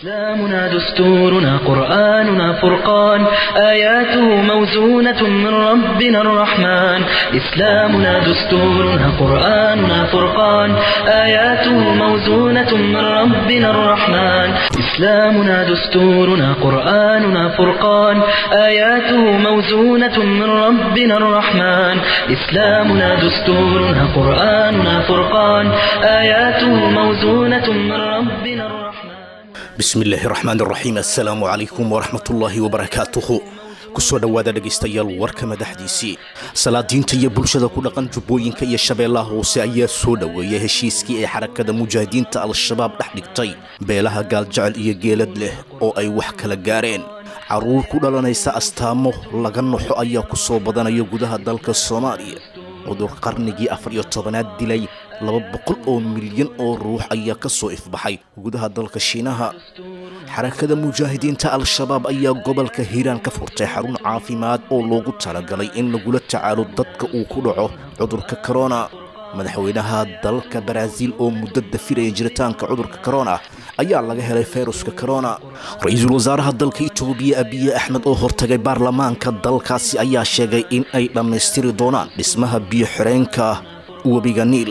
إسلامنا دستورنا قرآننا فرقان آياته موزونة من ربنا الرحمن إسلامنا دستورنا قرآننا فرقان آياته موزونة من ربنا الرحمن إسلامنا دستورنا قرآننا فرقان آياته موزونة من ربنا الرحمن إسلامنا دستورنا قرآننا فرقان آياته موزونة من ربنا الرحمن bismillaahi raxmaan raxiim assalaamu calaykum waraxmatullaahi wabarakaatuhu kusoo dhowaada dhegaystayaal warka madaxdiisii salaadiinta iyo bulshada ku dhaqan jubbooyinka iyo shabeellaha hoose ayaa soo dhoweeyay heshiiskii ay xarakada mujaahidiinta al-shabaab dhex dhigtay beelaha gaaljecel iyo geelad leh oo ay wax kala gaareen carruur ku dhalanaysa astaamo laga noxo ayaa ku soo badanaya gudaha dalka soomaaliya cudur qarnigii afar iyo tobanaad dilay laba boqol oo milyan oo ruux ayaa ka soo ifbaxay gudaha dalka shiinaha xarakada mujaahidiinta al-shabaab ayaa gobolka hiiraan ka furtay xarun caafimaad oo loogu talagalay in lagula tacaalo dadka uu ku dhaco cudurka korona madaxweynaha dalka baraaziil oo muddo dafiraya jiritaanka cudurka korona ayaa laga helay fayruska korona ra-iisul wasaaraha dalka itoobiya abiye axmed oo hortagay baarlamaanka dalkaasi ayaa sheegay in ay dhammaystiri doonaan dhismaha biyo xireenka webiga niil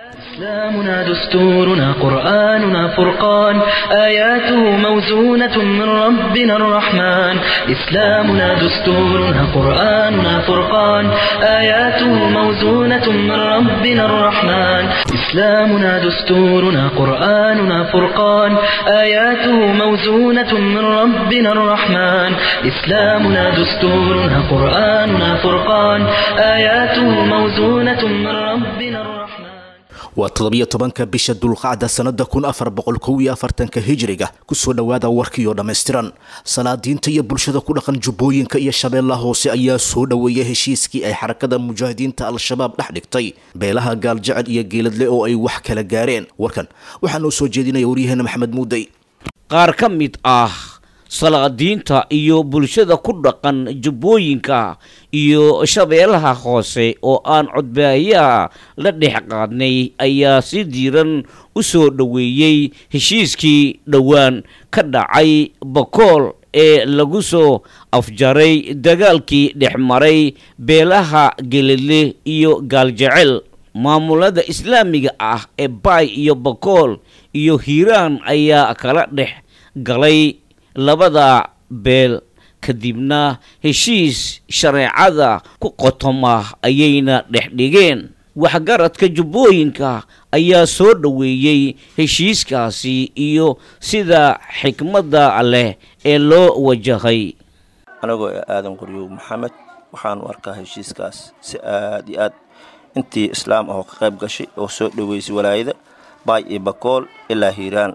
إسلامنا دستورنا قرآننا فرقان آياته موزونة من ربنا الرحمن إسلامنا دستورنا قرآننا فرقان آياته موزونة من ربنا الرحمن إسلامنا دستورنا قرآننا فرقان آياته موزونة من ربنا الرحمن إسلامنا دستورنا قرآننا فرقان آياته موزونة من ربنا الرحمن waa toddobiyo tobanka bisha dulqacda sannada kun afar boqol kow iyo afartanka hijiriga kusoo dhowaada warkiioo dhammaystiran salaadiinta iyo bulshada ku dhaqan jubbooyinka iyo shabeellaha hoose ayaa soo dhoweeyay heshiiskii ay xarakada mujaahidiinta al-shabaab dhex dhigtay beelaha gaaljecel iyo geeladle oo ay wax kala gaareen warkan waxaa noo soo jeedinaya waryaheena maxamed muudey qaar ka mid ah salaadiinta iyo bulshada ku dhaqan jubbooyinka iyo shabeellaha hoose oo aan codbaayaha la dhex qaadnay ayaa si diiran u soo dhoweeyey heshiiskii dhowaan ka dhacay bakool ee lagu soo afjaray dagaalkii dhex maray beelaha geledle iyo gaaljecel maamulada islaamiga ah ee baay iyo bakool iyo hiiraan ayaa kala dhex galay labada beel kadibna heshiis shareecada ku qotoma ayayna dhex dhigeen waxgaradka jubbooyinka ayaa soo dhoweeyey heshiiskaasi iyo sida xikmadda leh ee loo wajahay anagoo aadan qoryow maxamed waxaanu arkaa heshiiskaas si aad iyo aad intii islaam ahoo ka qayb gashay oo soo dhoweysay walaayada baay iyo bakool ilaa hiiraan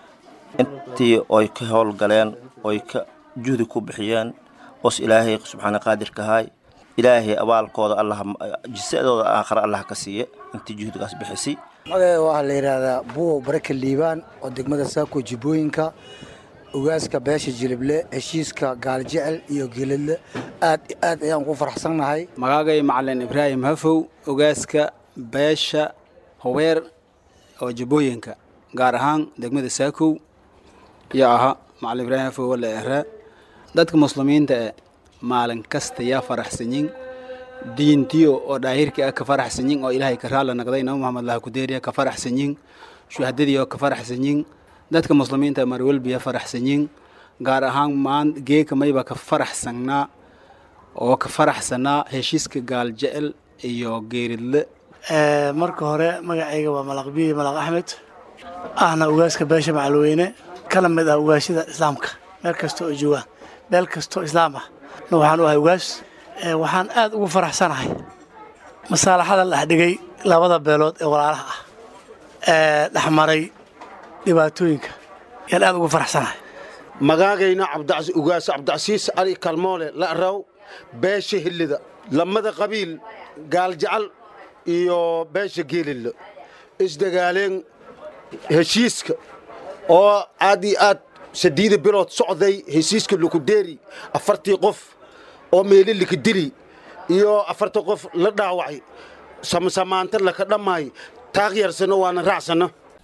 intii oy ka howlgaleen oy ka juhdi ku bixiyeen oos ilaahay subxaana qaadirkahay ilaahay abaalkooda allah jisadooda aakhare allah ka siiya intii juhdigaas bixisay magaca waxaa la yidhaahdaa buwo baraka liibaan oo degmada saako jibbooyinka ogaaska beesha jilible heshiiska gaaljecel iyo geeladle aad aad ayaan ku faraxsannahay magaagay macalin ibraahim hafow ogaaska beesha howeer oo jibbooyinka gaar ahaan degmada saakow iyo aha macalin ibraahim hafow wala eraa dadka muslimiinta ee maalin kasta yaa faraxsanyin diintiyo oo dhaahirka ah ka faraxsanyin oo ilaahay ka raalla naqday nabi maxamed laha kudeeriya ka faraxsanyin shuhadadii oo ka faraxsanyin dadka muslimiinta marwelbiya faraxsanyin gaar ahaan maan geeka mayba ka faraxsannaa oo ka faraxsanaa heshiiska gaaljecel iyo geeridle marka hore magacayga waa malaqbiyi malaq axmed ahna ugaaska beesha macalweyne kala mid ah ugaashada islaamka meel kasta oo joogaan meel kastoo islaam ah na waxaan u ahay ugaas waxaan aad ugu faraxsanahay masaalaxada la dhexdhigay labada beelood ee walaalaha ah ee dhexmaray dhibaatooyinka yaan aad ugu faraxsanahay magaagayna ugaas cabdicasiis cali kalmoole la'raw beesha hillida lamada qabiil gaaljacal iyo beesha geelilla isdagaaleen heshiiska oo aad iyo aad sadiida bilood socday heshiiska lukudeeri afartii qof oo meeli lika dili iyo afartii qof la dhaawacay samasamaanta laka dhammaay taaqyarsano waana raacsana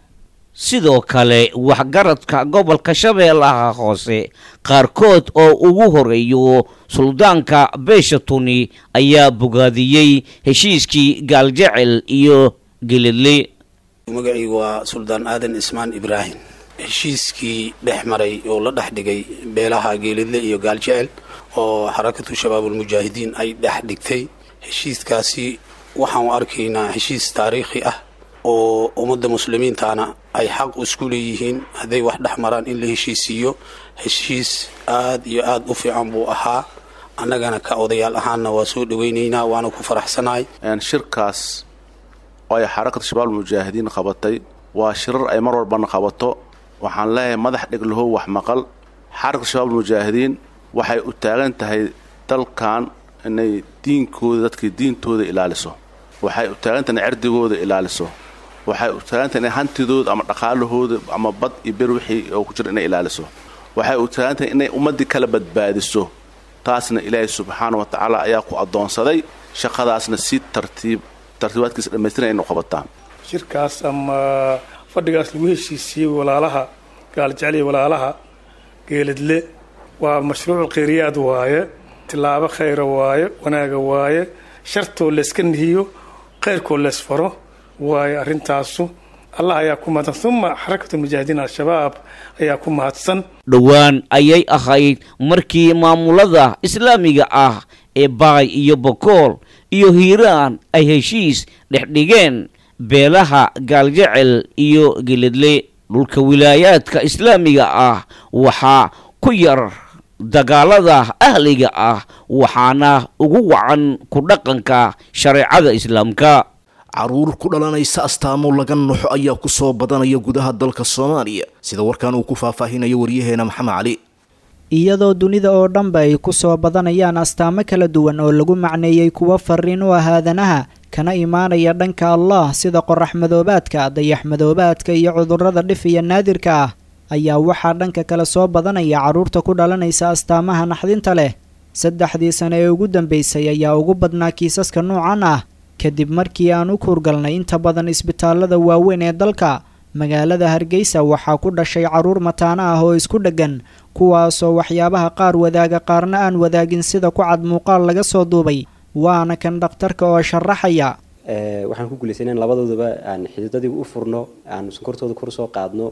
sidoo kale waxgaradka gobolka shabeellaha hoose qaarkood oo ugu horeeyo suldaanka beesha tuni ayaa bogaadiyey heshiiskii gaaljecel iyo geledle magacaygu waa suldaan aadan ismaan ibraahim heshiiskii dhex maray oo la dhex dhigay beelaha geelidle iyo gaaljecel oo xarakatu shabaabulmujaahidiin ay dhex dhigtay heshiiskaasi waxaan u arkaynaa heshiis taariikhi ah oo ummadda muslimiintaana ay xaq isku leeyihiin hadday wax dhex maraan in la heshiisiiyo heshiis aad iyo aad u fiican buu ahaa annagana ka odayaal ahaanna waa soo dhawaynaynaa waana ku faraxsanahay shirkaas oo ay xarakatu shabaabulmujaahidiin qabatay waa shirar ay mar walbana qabato waxaan leeyahay madax dheglahow wax maqal xarakatu shabaabulmujaahidiin waxay u taagan tahay dalkan inay diinkooda dadkii diintooda ilaaliso waxay u taagantahay inay cerdigooda ilaaliso waxay u taagantahay inay hantidooda ama dhaqaalahooda ama bad iyo ber wixii oo ku jira inay ilaaliso waxay u taagantahay inay ummaddii kala badbaadiso taasna ilaahay subxaana wa tacaala ayaa ku addoonsaday shaqadaasna si tartiib tartiibaadkiisa dhammaystiran inu qabataan shirkaas ama fadhigaas lagu heshiisiyey walaalaha gaaljecel iyo walaalaha geeladle waa mashruucu kheyriyaad waaye tilaabo khayra waaye wanaaga waaye shartoo layska nihiyo khayrkoo laysfaro waaye arrintaasu allah ayaa ku mahadsan uma xarakatu mujaahidiin al-shabaab ayaa ku mahadsan dhowaan ayay ahayd markii maamulada islaamiga ah ee baay iyo bokool iyo hiiraan ay heshiis dhexdhigeen beelaha gaaljecel iyo geledle dhulka wilaayaadka islaamiga ah waxaa ku yar dagaalada ahliga ah waxaana ugu wacan ku dhaqanka shareecada islaamka caruur ku dhalanaysa astaamo laga noxo ayaa ku soo badanaya gudaha dalka soomaaliya sida warkan uu ku faahfaahinayo waryaheena maxamed cali iyadoo dunida oo dhanba ay ku soo badanayaan astaamo kala duwan oo lagu macneeyey kuwo fariin u ah aadanaha kana imaanaya dhanka allah sida qorax madoobaadka dayax madoobaadka iyo cudurrada dhif iyo naadirka ah ayaa waxaa dhanka kale soo badanaya carruurta ku dhalanaysa astaamaha naxdinta leh saddexdii sane ee ugu dambeysay ayaa ugu badnaa kiisaska noocan ah kadib markii aan u kuurgalnay inta badan isbitaallada waaweyn ee dalka magaalada hargeysa waxaa ku dhashay carruur mataano ah oo isku dheggan kuwaasoo waxyaabaha qaar wadaaga qaarna aan wadaagin sida ku cad muuqaal laga soo duubay waana kan dhakhtarka oo sharaxaya waxaan ku guulaysanay in labadoodaba aan xididadii u furno aanu sonkortooda kor soo qaadno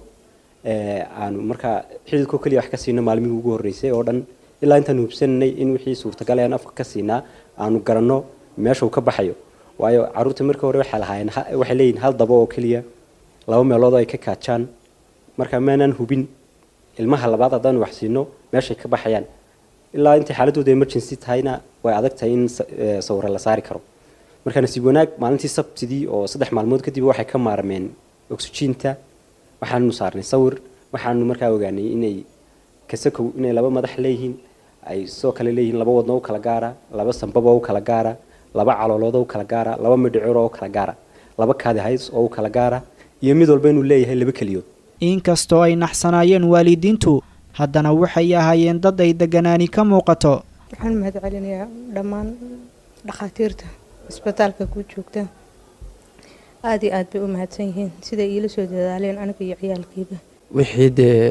aanu markaa xididkoo keliya wax ka siino maalmihii ugu horreysay oo dhan ilaa intaan hubsananay in wixii suurtagal aan afka ka siinaa aanu garanno meesha uu ka baxayo waayo carruurta markii hore waxay lahaayeen waxay leeyihin hal dabo oo keliya laba meelood oo ay ka kaajaan marka maanaan hubin ilmaha labaad haddaanu wax siino meeshay ka baxayaan ilaa intay xaaladooda emergency tahayna way adag tahay in sawiro la saari karo marka nasiib wanaag maalintii sabtidii oo saddex maalmood kadib waxay ka maarmeen oxygiinta waxaanu saarnay sawir waxaanu markaa ogaanay inay kasakow inay laba madax leeyihiin ay sidoo kale leeyihiin laba wadno u kala gaara laba sambaba u kala gaara laba caloolood oo u kala gaara laba midhicir oo u kala gaara laba kaadi hays oo u kala gaara iyo mid walba inuu leeyahay laba keliyood inkastoo ay naxsanaayeen waalidiintu haddana waxay ahaayeen dad ay deganaani ka muuqato waxaan mahad celinayaa dhammaan dhakhaatiirta isbitaalka ku joogta aada iyo aad bay u mahadsan yihiin siday iila soo dadaaleen aniga iyo ciyaalkiiba wixii dee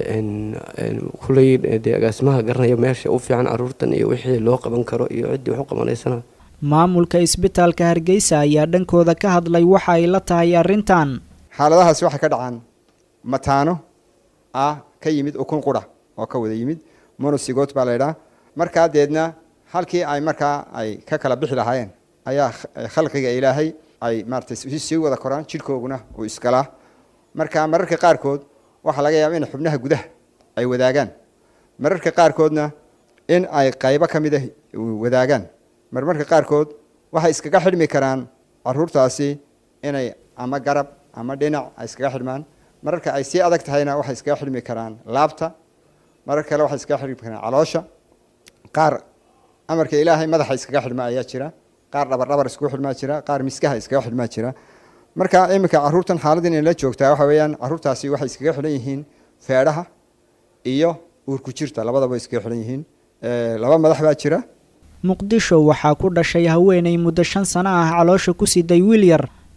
kuley dee agaasimaha garanaya meesha u fiican caruurtan iyo wixii loo qaban karo iyo ciddii wax u qabanaysana maamulka isbitaalka hargeysa ayaa dhankooda ka hadlay waxa ay la tahay arrintan xaaladahaasi waxay ka dhacaan mataano ah ka yimid ukun qura oo ka wada yimid monosigot baa laydhaa markaa deedna halkii ay markaa ay ka kala bixi lahaayeen ayaa khalqiga ilaahay ay maaratay sii wada koraan jidhkooguna uu isgalaa marka mararka qaarkood waxaa laga yaaba in xubnaha gudaha ay wadaagaan mararka qaarkoodna in ay qaybo ka mid ah wadaagaan marmarka qaarkood waxay iskaga xidhmi karaan caruurtaasi inay ama garab ama dhinac ay iskaga xidhmaan mararka ay sii adag tahayna waxay iskaga xidhmi karaan laabta marar kale waxay iskaga xidhmi karaan caloosha qaar amarka ilaahay madaxa iskaga xidhma ayaa jira qaar dhabardhabar iskugu xidhmaa jira qaar miskaha iskaga xidhmaa jira marka iminka caruurtan xaaladdan inay la joogtaa waxa weeyaan caruurtaasi waxay iskaga xidhan yihiin feedhaha iyo uurku jirta labadaba iskaga xidhan yihiin laba madax baa jira muqdisho waxaa ku dhashay haweenay muddo shan sano ah caloosha ku siday wiil yar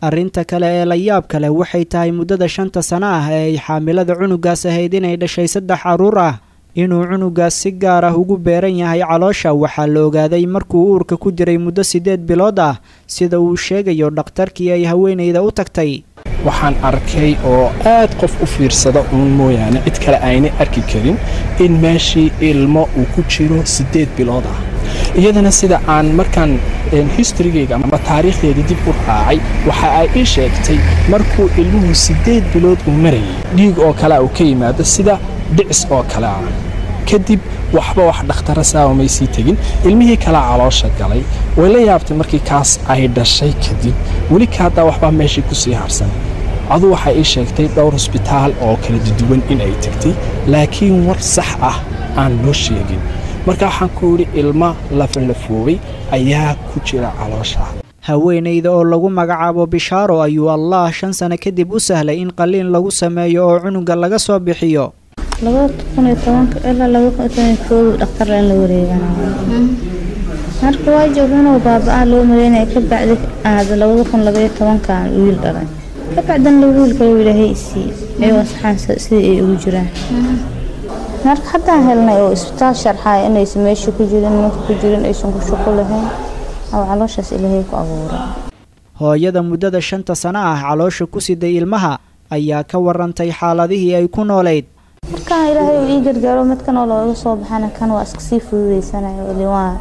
arrinta kale ee la yaab kale waxay tahay muddada shanta sano ah ee ay xaamilada cunugaas ahayd inay dhashay saddex carruur ah inuu cunugaas si gaar ah ugu beeran yahay caloosha waxaa la ogaaday markuu uurka ku jiray muddo siddeed bilood ah sida uu sheegayo dhakhtarkii ay haweenayda u tagtay waxaan arkay oo aad qof u fiirsada uun mooyaane cid kale aynay arki karin in meeshii ilmo uu ku jiro siddeed bilood ah iyadana sida aan markaan historygeyga ama taariikhdeedii dib u raacay waxa ay ii sheegtay markuu ilmuhu siddeed bilood uu marayay dhiig oo kale uu ka yimaado sida dhicis oo kale ah kadib waxba wax dhakhtara saawa may sii tegin ilmihii kalea caloosha galay way la yaabtay markii kaas ay dhashay kadib weli ka haddaa waxbaa meeshii ku sii harsan adu waxay ii sheegtay dhowr hosbitaal oo kala duwan in ay tegtay laakiin war sax ah aan loo sheegin marka waxaan ku yidhi ilma lafalafoobay ayaa ku jira caloosha haweenayda oo lagu magacaabo bishaaro ayuu allah shan sano kadib u sahlay in qalliin lagu sameeyo oo cunuga laga soo bixiyo labada kun iyo tobanka ilaa laba kun iyo toban koodu dhakhtar in la wareeganayo marka waa jooginoo baaba-ah loo maleynaya ka bacdi aada labada kun labaiyo tobankan wiil dhalay ka bacdana wiil kale ilaahay isii ayagoo saxaan sidii ay ugu jiraan marka haddaan helnay oo isbitaal sharxaya inaysan meesha ku jirin ninka ku jirin aysan ku shaqo lahayn oo calooshaas ilaahay ku abuuray hooyada muddada shanta sano ah caloosha ku siday ilmaha ayaa ka warantay xaaladihii ay ku noolayd markaan ilaahay uu ii gargaaro midkan oo looga soo baxana kan waa iska sii fududaysanayo ili waa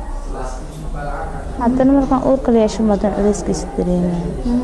haddana markaan uurka la yeesho madan culayskiisa dareemayo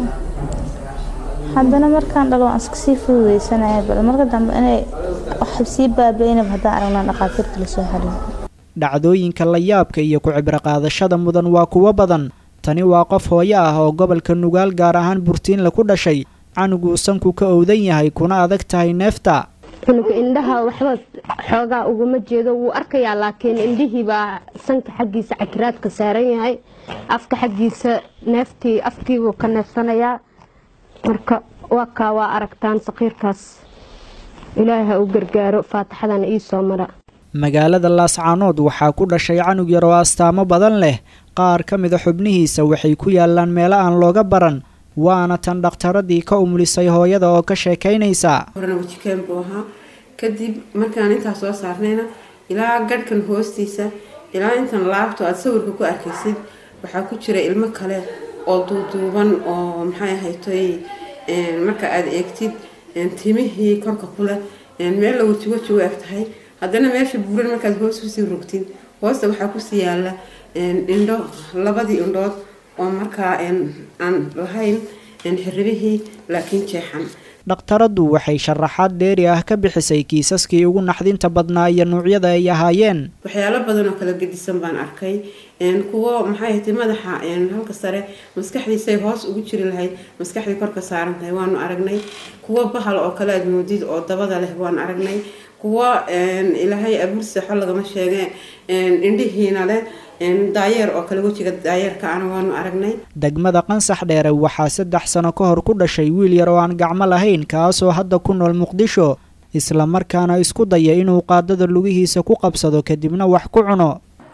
haddana markaan dhalo waan iska sii fududaysanayo bal marka dambe inay wax sii baabaynaba haddaan aragnaa dhaqaatiirta lasoo xariiro dhacdooyinka la yaabka iyo ku cibro qaadashada mudan waa kuwo badan tani waa qof hooyo ah oo gobolka nugaal gaar ahaan burtiinle ku dhashay canuguu sanku ka owdan yahay kuna adag tahay neefta cunuga indhaha waxba xoogaa uguma jeedo wuu arkayaa laakiin indhihii baa sanka xaggiisa cakiraadka saaran yahay afka xaggiisa neeftii afkiibuu ka neefsanayaa marka waa kaa waa aragtaan saqiirkaas ilaahi ha u gargaaro faataxadana ii soo mara magaalada laascaanood waxaa ku dhashay canug yar oo astaamo badan leh qaar ka mida xubnihiisa waxay ku yaalaan meelo aan looga baran waana tan dhakhtaradii ka umulisay hooyada oo ka sheekaynaysa horena wajikeen buu ahaa kadib markaan intaas soo saarnayna ilaa gadhkan hoostiisa ilaa intan laabto aada sawirka ku arkaysid waxaa ku jira ilmo kale oo duuduuban oo maxay ahaytoy marka aada eegtid timihii korka kuleh meel la weji weji u eg tahay haddana meesha buuran markaad hoos kusii rogtid hoosta waxaa kusii yaala indho labadii indhood oo markaa aan lahayn xirribihii laakiin jeexan dhakhtaraddu waxay sharaxaad dheeri ah ka bixisay kiisaskii ugu naxdinta badnaa iyo nuucyada ay ahaayeen waxyaalo badan oo kala gedisan baan arkay kuwo maxay ahayd madaxa halka sare maskaxdiisay hoos ugu jiri lahayd maskaxdii korka saaran tahay waanu aragnay kuwo bahal oo kale aad moodid oo dabada leh waan aragnay kuwo ilaahay abuur seexo lagama sheegeen indhihiina leh daayeer oo kale wejiga daayeerka ana waanu aragnay degmada qansax dheere waxaa saddex sano ka hor ku dhashay wiil yar oo aan gacmo lahayn kaasoo hadda ku nool muqdisho islamarkaana isku daya inuu qaadada lugihiisa ku qabsado kadibna wax ku cuno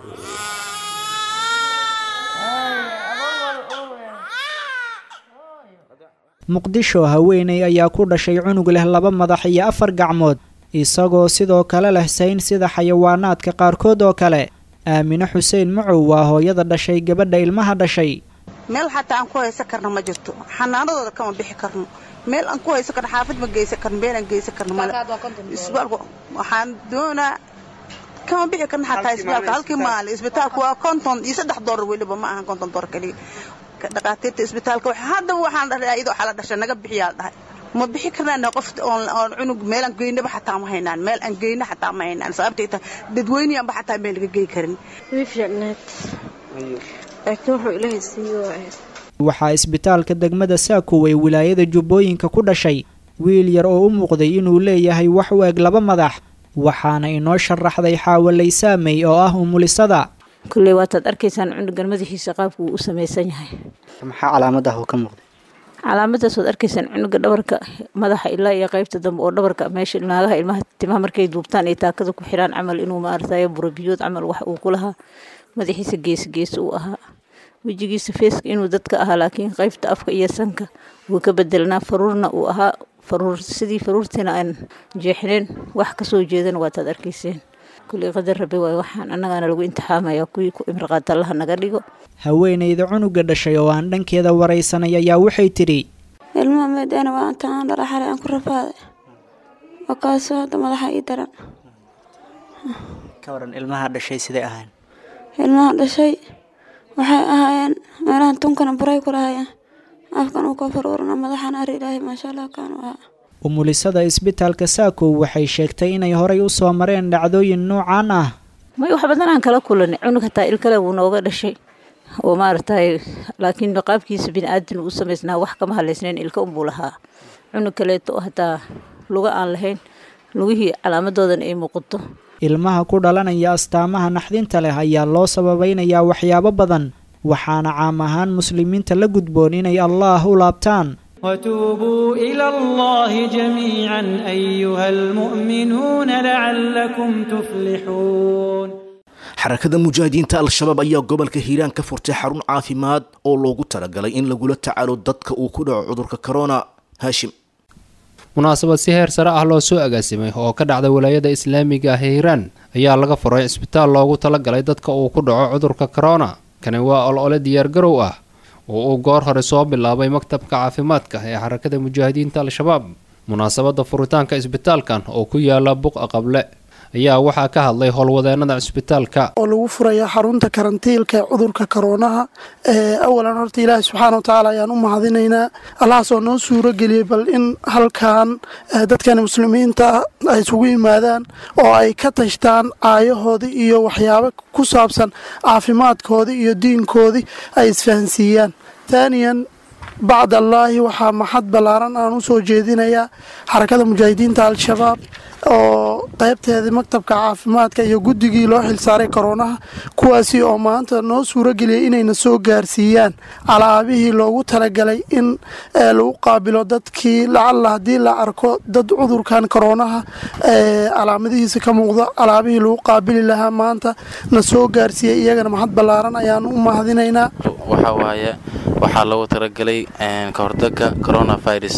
muqdisho haweeney ayaa ku dhashay cunug leh laba madax iyo afar gacmood isagoo sidoo kale leh sayn sida xayawaanaadka qaarkood oo kale aamine xuseen macow waa hooyada dhashay gabadha ilmaha dhashay meel xataa aan ku haysan karno ma jirto xanaanadooda kama bixi karno meel aan ku haysan karno xaafad ma geysan karno meel aan geysan karno male isbitaalku waxaan doonaa kama bixi karno xataa isbitaalka halkii maalin isbitaalku waa konton iyo saddex doolar weliba ma ahan konton doolar keliya dhaqaatiirta isbitaalka haddaba waxaan dhahay iyadoo xala dhashay naga bixiyaa dhahay ma bixi karnaan qof oon cunug meelaan geynaba xataa ma haynaan meel aan geyna xataa ma haynaan sababtay tahay dadweyneyaanba xataa meel laga gey karin way fiicnaad laakiin wuxuu ilaahay siiyo waxaa isbitaalka degmada saakow ee wilaayada jubbooyinka ku dhashay wiil yar oo u muuqday inuu leeyahay wax u eg laba madax waxaana inoo sharaxday xaawalay saamey oo ah umulisada kulley waataad arkaysaan cunugan madaxiisa qaabku uu u samaysan yahay maxaa calaamadaah oo ka muuqday calaamadaas waad arkaysaan cunuga dhabarka madaxa ilaa iyo qaybta dambe oo dhabarka meesha naagaha ilmaha timaha markay duubtaan ay taakada ku xiraan camal inuu maaratayo burabiyood camal wax uu ku lahaa madaxiisa gees gees uu ahaa wejigiisa feeska inuu dadka ahaa laakiin qaybta afka iyo sanka wuu ka bedelnaa faruurna uu ahaa faruur sidii faruurtiina aan jeexneen wax kasoo jeedana waataad arkayseen kuley qadar rabi waay waxaan annagaana lagu imtixaamaya kuwii ku imriqaata allaha naga dhigo haweenayda cunuga dhashay oo aan dhankeeda waraysanay ayaa waxay tidhi ilmaha meedana waa intaan aan dhala xalay aan ku rafaaday waa kaasoo hadda madaxa ii daran ka waran ilmaha dhashay siday ahayn ilmaha dhashay waxay ahaayeen meelahan tunkana buray ku lahayeen afkan uu ka faruurana madaxan ari ilaahay maasha allah kaanu ahaa umulisada isbitaalka saakow waxay sheegtay inay horay u soo mareen dhacdooyin noocan ah may wax badan aan kala kulanay cunug hataa il kale wuu nooga dhashay oo maaragtay laakiin qaabkiisa bini-aadan uu samaysnaa wax kama halaysnayn ilka unbuu lahaa cunug kaleeto oo hataa luga aan lahayn lugihii calaamadoodan ay muuqato ilmaha ku dhalanaya astaamaha naxdinta leh ayaa loo sababaynayaa waxyaabo badan waxaana caam ahaan muslimiinta la gudboon inay allaah u laabtaan وتوبوا إلى الله جميعا أيها المؤمنون لعلكم تفلحون xarakada mujaahidiinta al-shabaab ayaa gobolka hiiraan ka furtay xarun caafimaad oo loogu talagalay in lagula tacaalo dadka uu ku dhaco cudurka corona haashim munaasabad si heer sare ah loo soo agaasimay oo ka dhacda walaayada islaamiga ah ee hiiraan ayaa laga furay cisbitaal loogu talagalay dadka uu ku dhaco cudurka corona kani waa olole diyaargarow ah oo uu goor hore soo bilaabay maktabka caafimaadka ee xarakada mujaahidiinta al-shabaab munaasabadda furitaanka isbitaalkan oo ku yaala buqa qable ayaa waxaa ka hadlay howlwadeenada cisbitaalka oo lagu furaya xarunta karantiilka ee cudurka koroonaha awalan horta ilaahi subxaana wa tacaala ayaan u mahadinaynaa allahaasoo noo suuro geliyey bal in halkan dadkan muslimiinta ay isugu yimaadaan oo ay ka tashtaan caayahoodii iyo waxyaabo ku saabsan caafimaadkoodii iyo diinkoodii ay isfahansiiyaan taaniyan bacd allaahi waxaa maxad ballaaran aan u soo jeedinayaa xarakada mujaahidiinta al-shabaab oo qaybteedii maktabka caafimaadka iyo guddigii loo xilsaaray koroonaha kuwaasi oo maanta noo suuro geliyay inayna soo gaarsiiyaan alaabihii loogu talagalay in lagu qaabilo dadkii lacalla haddii la arko dad cudurkan koroonaha calaamadihiisa ka muuqdo alaabihii lagu qaabili lahaa maanta na soo gaarsiiyey iyagana maxad ballaaran ayaan u mahadinaynaa waxaa waaye waxaa loogu talagalay ka hortagga coronavirus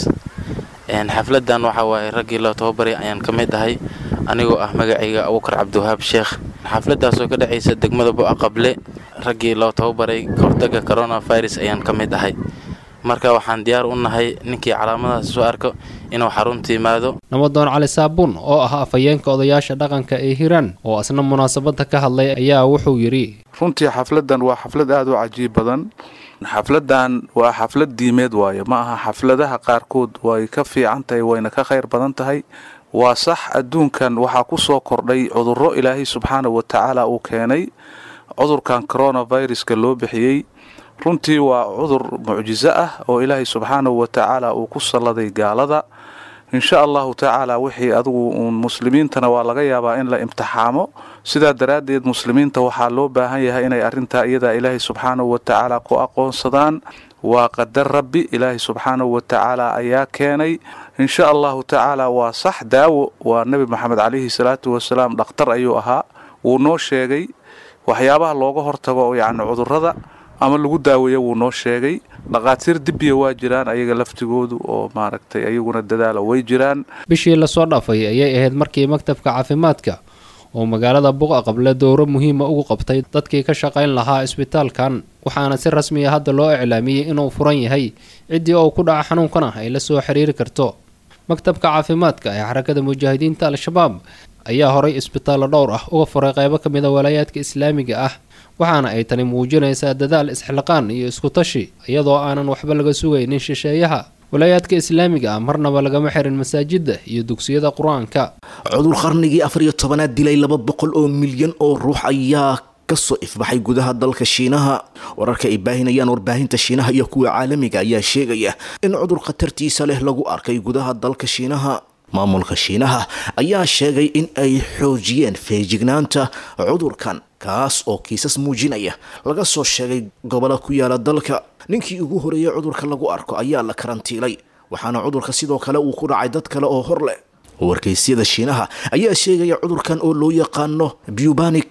xafladan waxaa waaye raggii loo tababaray ayaan ka mid ahay anigoo ah magacayga abukar cabdiwahaab sheekh xafladaasoo ka dhacaysa degmada bu'a qable raggii loo tababaray ka hortagga coronavirus ayaan ka mid ahay marka waxaan diyaar u nahay ninkii calaamadahaas soo arko inuu xarunta yimaado namadoon cali saabuun oo ah afhayeenka odayaasha dhaqanka ee hiiraan oo asna munaasabadda ka hadlay ayaa wuxuu yidhi runtii xafladan waa xaflad aada u cajiib badan xafladan waa xaflad diimeed waaye ma aha xafladaha qaarkood way ka fiican tahay wayna ka khayr badan tahay waa sax adduunkan waxaa ku soo kordhay cudurro ilaahay subxaana wa tacaala uu keenay cudurkan coronaviruska loo bixiyey runtii waa cudur mucjiso ah oo ilaahay subxaanahu wa tacaala uu ku salladay gaalada insha allahu tacaala wixii adigu uun muslimiintana waa laga yaabaa in la imtixaamo sidaa daraaddeed muslimiinta waxaa loo baahan yahay inay arrintaa iyadaa ilaahay subxaanahu wa tacaala ku aqoonsadaan waa qadar rabbi ilaahay subxaanahu wa tacaala ayaa keenay insha allahu tacaala waa sax daawo waa nebi maxamed calayhi salaatu wasalaam dhakhtar ayuu ahaa wuu noo sheegay waxyaabaha looga hortago yacni cudurrada ama lagu daaweeya wuu noo sheegay dhaqaatiir dibbiya waa jiraan ayaga laftigoodu oo maaragtay ayaguna dadaala way jiraan bishii lasoo dhaafay ayay ahayd markii maktabka caafimaadka oo magaalada buqa qable dowro muhiima ugu qabtay dadkii ka shaqayn lahaa isbitaalkan waxaana si rasmiya hadda loo iclaamiyey inuu furan yahay ciddii oo ku dhaca xanuunkana ay la soo xiriiri karto maktabka caafimaadka ee xarakada mujaahidiinta al-shabaab ayaa horay isbitaallo dhowr ah uga furay qaybo ka mid a walaayaadka islaamiga ah waxaana ay tani muujinaysaa dadaal isxilqaan iyo iskutashi iyadoo aanan waxba laga sugaynin shisheeyaha walaayaadka islaamiga ah marnaba lagama xirin masaajidda iyo dugsiyada qur-aanka cudur qarnigii afar iyo tobanaad dilay laba boqol oo milyan oo ruux ayaa kasoo ifbaxay gudaha dalka shiinaha wararka ay baahinayaan warbaahinta shiinaha iyo kuwa caalamiga ayaa sheegaya in cudur khatartiisa leh lagu arkay gudaha dalka shiinaha maamulka shiinaha ayaa sheegay in ay xoojiyeen feejignaanta cudurkan kaas oo kiisas muujinaya laga soo sheegay gobolla ku yaala dalka ninkii ugu horeeyay cudurka lagu arko ayaa la karantiilay waxaana cudurka sidoo kale uu ku dhacay dad kale oo hor leh wargeysyada shiinaha ayaa sheegaya cudurkan oo loo yaqaano bubanic pla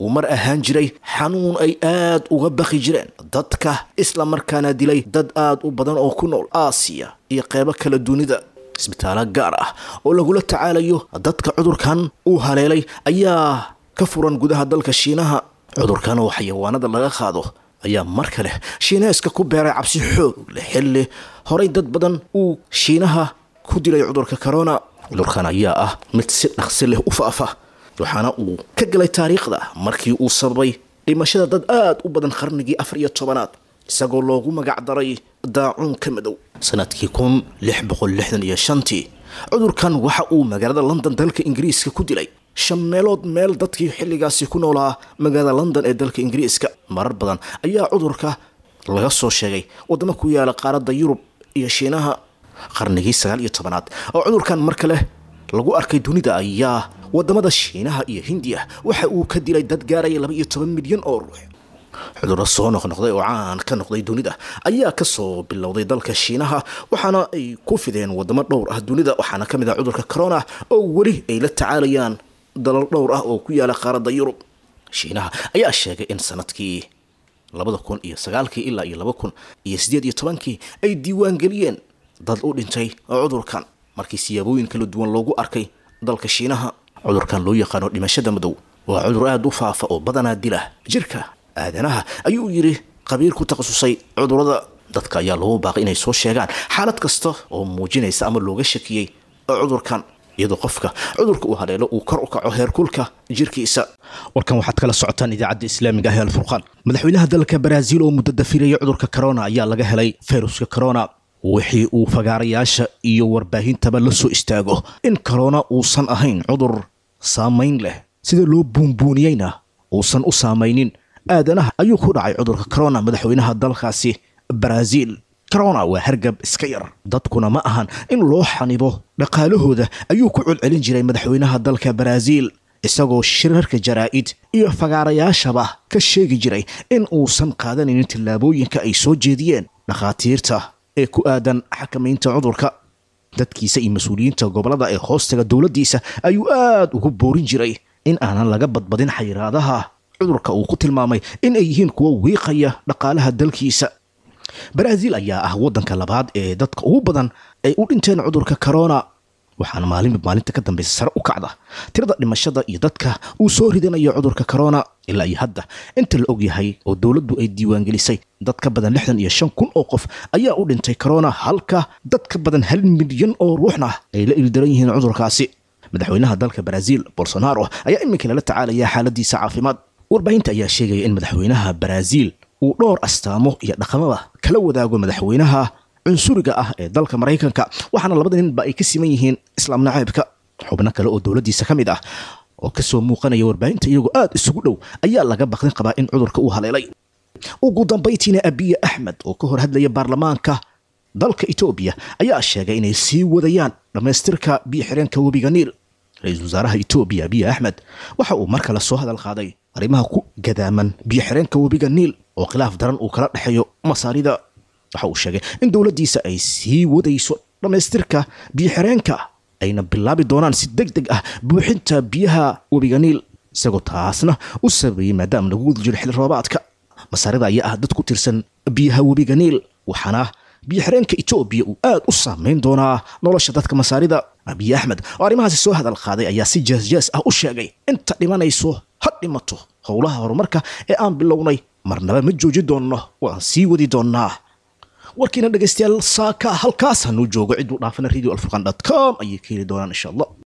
uu mar ahaan jiray xanuun ay aad uga baqi jireen dadka isla markaana dilay dad aad u badan oo ku nool aasiya iyo qeybo kala dunida isbitaalo gaar ah oo lagula tacaalayo dadka cudurkan uu haleelay ayaa ka furan gudaha dalka shiinaha cudurkan oo xayawaanada laga qaado ayaa mar kale shiineeska ku beeray cabsi xoog leh xilli horay dad badan uu shiinaha ku dilay cudurka corona cudurkan ayaa ah mid si dhaqsi leh u faafa waxaana uu ka galay taariikhda markii uu sababay dhimashada dad aad u badan qarnigii afar iyo tobanaad isagoo loogu magac daray daacuunka madow sanadkii kun lix boqol lixdan iyo shantii cudurkan waxa uu magaalada london dalka ingiriiska ku dilay shan meelood meel dadkii xilligaasi ku noolaa magaalada london ee dalka ingiriiska marar badan ayaa cudurka laga soo sheegay wadamo ku yaala qaaradda yurub iyo shiinaha qarnigii sagaal iyo tobanaad oo cudurkan mar kale lagu arkay dunida ayaa wadamada shiinaha iyo hindiya waxa uu ka dilay dad gaaraya laba iyo toban milyan oo ruux cudurro soo noqnoqday oo caan ka noqday dunida ayaa kasoo bilowday dalka shiinaha waxaana ay ku fideen wadamo dhowr ah dunida waxaana ka mid ah cudurka corona oo weli ay la tacaalayaan dalal dhowr ah oo ku yaala qaaradda yurub shiinaha ayaa sheegay in sanadkii labada kun iyo sagaalkii ilaa iyo laba kun iyo siddeed iyo tobankii ay diiwaangeliyeen dad u dhintay cudurkan markii siyaabooyin kala duwan loogu arkay dalka shiinaha cudurkan loo yaqaano dhimashada madow waa cudur aada u faafa oo badanaa dila jirka aadanaha ayuu yidhi qabiir ku takhasusay cudurada dadka ayaa loogu baaqay inay soo sheegaan xaalad kasta oo muujinaysa ama looga shakiyey cudurkan iyadoo qofka cudurka uu haleelo uu kor u kaco heerkulka jirkiisa warkan waxaad kala socotaan idaacadda islaamiga ah ee alfurqaan madaxweynaha dalka baraaziil oo muddo dafiraya cudurka corona ayaa laga helay fayruska corona wixii uu fagaarayaasha iyo warbaahintaba la soo istaago in corona uusan ahayn cudur saamayn leh sida loo buunbuuniyeyna uusan u saamaynin aadanaha ayuu ku dhacay cudurka corona madaxweynaha dalkaasi baraaziil corona waa hargab iska yar dadkuna ma ahan in loo xanibo dhaqaalahooda ayuu ku celcelin jiray madaxweynaha dalka baraaziil isagoo shirarka jaraa'id iyo fagaarayaashaba ka sheegi jiray in uusan qaadanaynin tillaabooyinka ay soo jeediyeen dhakhaatiirta ee ku aadan xakamaynta cudurka dadkiisa iyo mas-uuliyiinta gobolada ee hoostaga dowladdiisa ayuu aad ugu boorin jiray in aanan laga badbadin xayiraadaha cudurka uu ku tilmaamay in ay yihiin kuwo wiiqaya dhaqaalaha dalkiisa baraaziil ayaa ah waddanka labaad ee dadka ugu badan ay u dhinteen cudurka corona waxaana maalinba maalinta ka dambaysa sare u kacda tirada dhimashada iyo dadka uu soo ridanayo cudurka corona ilaa iyo hadda inta la og yahay oo dowladdu ay diiwaangelisay dad ka badan lixdan iyo shan kun oo qof ayaa u dhintay corona halka dad ka badan hal milyan oo ruuxna ay la ildaran yihiin cudurkaasi madaxweynaha dalka baraaziil bolsonaro ayaa iminka lala tacaalaya xaaladiisa caafimaad warbaahinta ayaa sheegaya in madaxweynaha baraaziil uu dhowr astaamo iyo dhaqamada kala wadaago madaxweynaha cunsuriga ah ee dalka maraykanka waxaana labada ninba ay ka siman yihiin islaam naceebka xubno kale oo dowladdiisa ka mid ah oo kasoo muuqanaya warbaahinta iyagoo aad isugu dhow ayaa laga baqdin qabaa in cudurka uu haleelay ugu dambaytiina abiye axmed oo ka hor hadlaya baarlamaanka dalka etoobiya ayaa sheegay inay sii wadayaan dhammaystirka biyo-xireenka webiga niil ra-iisul wasaaraha etoobiya abiye axmed waxa uu mar kale soo hadal qaaday arrimaha ku gadaaman biyo-xireenka webiga niil oo khilaaf daran uu kala dhexeeyo masaarida waxa uu sheegay in dowladdiisa ay sii wadayso dhammaystirka biyo-xireenka ayna bilaabi doonaan si deg deg ah buuxinta biyaha webiga niil isagoo taasna u sabeeyey maadaama lagu wadi jiro xilli roobaadka masaarida ayaa ah dad ku tirsan biyaha webiga niil waxaana biyo-xireenka etoobiya uu aad u saameyn doonaa nolosha dadka masaarida abiye axmed oo arrimahaasi soo hadal qaaday ayaa si jees-jees ah u sheegay inta dhimanayso ha dhimato howlaha horumarka ee aan bilownay marnaba ma jooji doonno waan sii wadi doonnaa warkiina dhegaystayaal saaka halkaas hanuu joogo ciduu dhaafana radio alfurqan dot com ayay ka heli doonaan insha allah